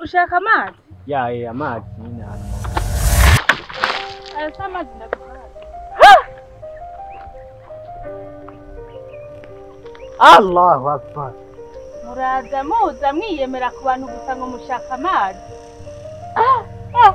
ushaka amazi ya ya amazi nyine hano aya si amazi ndaguhaye allahu akbar muraza muza mwiyemera ku bantu gusa ngo mushaka amazi Ah, ah.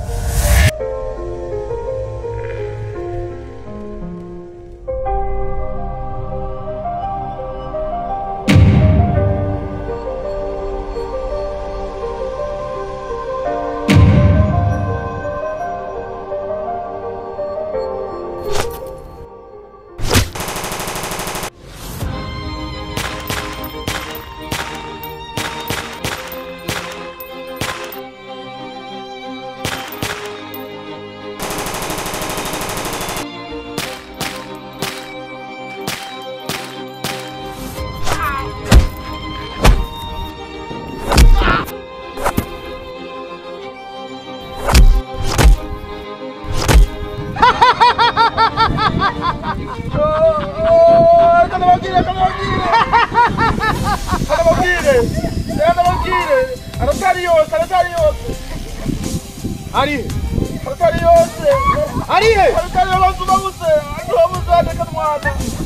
Kanabagire, kanabagire! Kanabagire! Kanabagire! Aratari yose, aratari yose! ari Aratari yose! ari he Aratari yose ubabuze! Ubabuze reka mwana!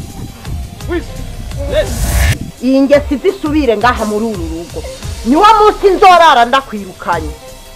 iyi ngesi zisubire ngaha muri uru rugo niwo munsi nzorara ndakwirukanye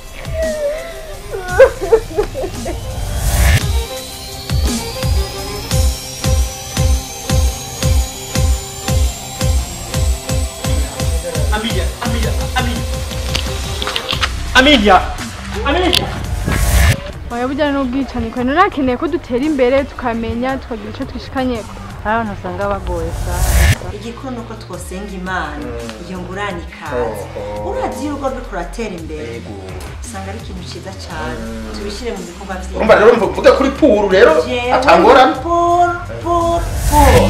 Amelia Amelia Amelia Amelia Amelia oya bujyana n'ubwicanyi kandi nakeneye ko dutera imbere tukamenya tukagira icyo twishikanyeko abantu usanga bagoye cyane igikuru ni uko twosenga imana iyo ngurane ikaze urazi iyo urugo ruriko ruratera imbere usanga ari ikintu cyiza cyane tubishyire mu bikorwa Urumva rero mvuge kuri puru rero atangorana. puru puru puru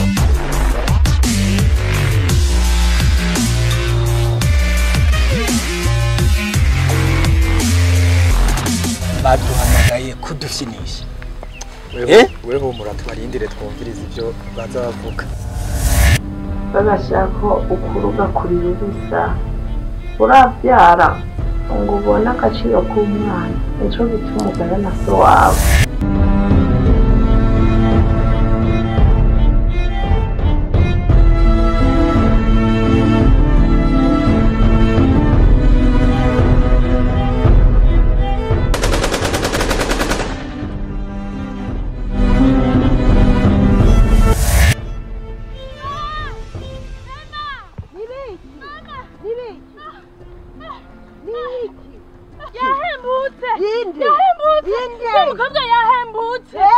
baduhamagaye kudufyinisha eh weho muratubarindire twumvirize ibyo baza bavuga bagashaka ukuruga kuri rubisa urabyara ngo ubone agaciro k'umwana nicyo gituma ugana na so wawe yahembutse Yinde? yahembutse Yinde? umukobwa yahembutse